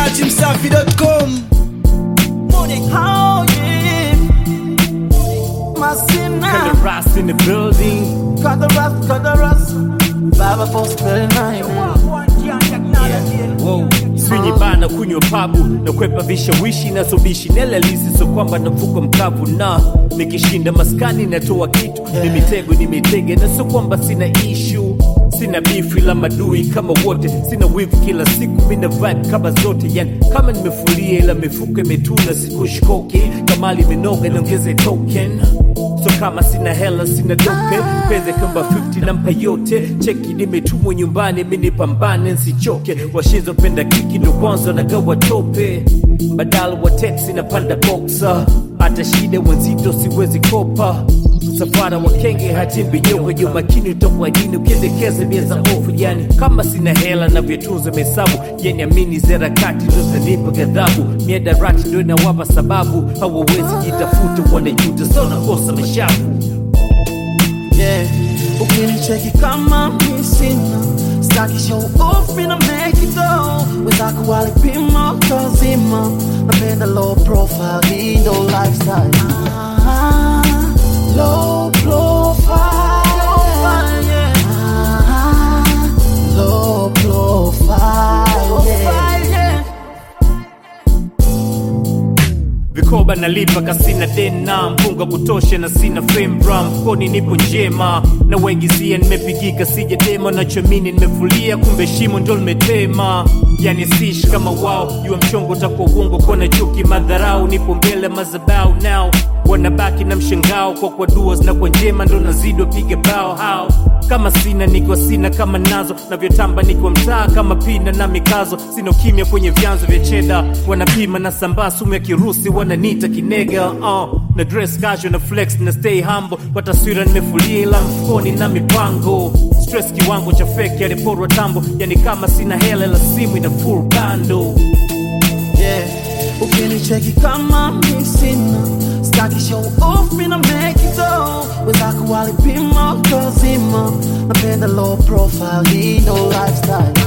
datimsafi.com How yeah. Masina. Kinda Ross in the building. Cut the rust, cut the rust. Baba for spell nine. Wow. Swinyi bana kunywa pabu na kwepa vishawishi na sobishi nelalisi so kwamba navuka mkavu na nikishinda maskani natoa kitu ni mitego ni mitege na so kwamba sina ishu sina bifu ila madui kama wote sina wivu kila siku mina vibe kama zote yani kama nimefulia ila mifuko imetuna sikushkoke kamali imenoga niongeze token so kama sina hela sina dope peze kamba 50 nampa yote cheki nimetumwa nyumbani minipambane nsichoke washizopenda kiki ndo kwanza nagawa tope badala wa teksi napanda boksa hata shida wenzito siwezi kopa msafara wa kenge hatimbi nyoka jo makini utokwa dini ukiendekeza bia za ofu yani kama sina hela na vyatunza mesabu yani amini zerakati ndo zanipa ghadhabu miadarati ndo inawapa sababu hawawezi jitafuta wanajuta so nakosa mashavu Yeah. Ukinicheki kama mi sina staki show off mina make it go wenzako walipima kazima napenda low profile hii ndo lifestyle ah, low profile ah, low profile yeah. vikoba nalipa kasina dena mpunga kutosha na sina fembra mfukoni nipo njema na waigizia nimepigika sija dema nachomini nimefulia kumbe shimo ndo limetema yani sish kama wao jua mchongo utakuwa uongo kona chuki madharau nipo mbele mazabau nao wanabaki na mshangao kwa kwa dua na kwa njema ndo nazidi wapiga bao hao kama sina niko sina kama nazo navyotamba niko mtaa kama pina na mikazo sina ukimya kwenye vyanzo vya cheda wanapima na sambaa sumu ya kirusi wananita kinega uh, na dress casual na flex na stay humble kwa taswira nimefulia ila mfukoni na mipango stress kiwango cha feki aliporwa tambo yani kama sina hela la simu ina full bando yeah. Ukinicheki kama mi sina staki show off mina make it go wenzako walipima kazima napenda low profile hii ndo lifestyle